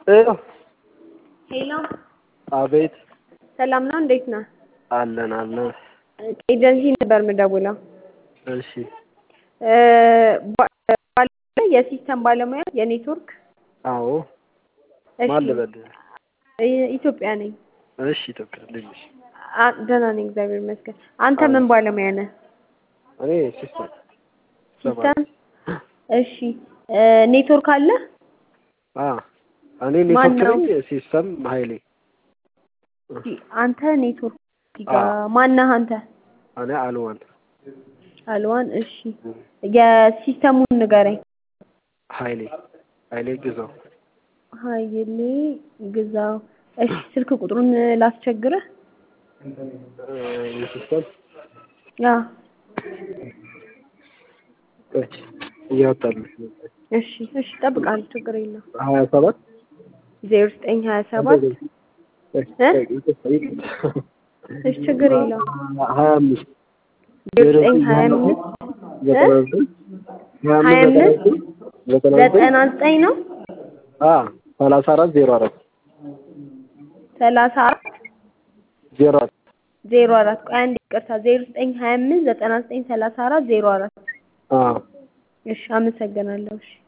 ሄሎ ሄሎ አቤት ሰላም ነው? እንዴት ነህ? አለን አለን ኤጀንሲ ነበር የምደውለው። እሺ እ ባ- ባለ የሲስተም ባለሙያ የኔትወርክ አዎ እሺ ማን ልበል እ- ኢትዮጵያ ነኝ። እሺ ኢትዮጵያ ልጅ ነሽ አ- ደህና ነኝ እግዚአብሔር ይመስገን። አንተ ምን ባለሙያ ነህ? እኔ ሲስተም ሲስተም እሺ እ ኔትወርክ አለ? አ እኔ ማን ኔትወርክ ነው? ነኝ ሲስተም ሀይሌ አንተ ኔትወርክ ጋ ማነህ አንተ? እኔ አልዋን አልዋን እሺ የሲስተሙን ንገረኝ። ሀይሌ ሀይሌ ግዛው ሀይሌ ግዛው እሺ ስልክ ቁጥሩን ላስቸግርህ? እ የሲስተም ያ እሺ እያወጣልሽ ነው እሺ እሺ እጠብቃለሁ ችግር የለውም። ሀያ ሰባት ዜሮ ዘጠኝ ሀያ ሰባት እሺ ችግር የለውም። ሀያ አምስት ዜሮ ዘጠኝ ሀያ አምስት ዘጠና ዘጠኝ ሀያ አምስት ዘጠና ዘጠኝ ዘጠና ዘጠኝ ነው አ ሰላሳ አራት ዜሮ አራት ሰላሳ አራት ዜሮ አራት ዜሮ አራት ቆይ አንዴ ይቅርታ ዜሮ ዘጠኝ ሀያ አምስት ዘጠና ዘጠኝ ሰላሳ አራት ዜሮ አራት አ እሺ አመሰግናለሁ እሺ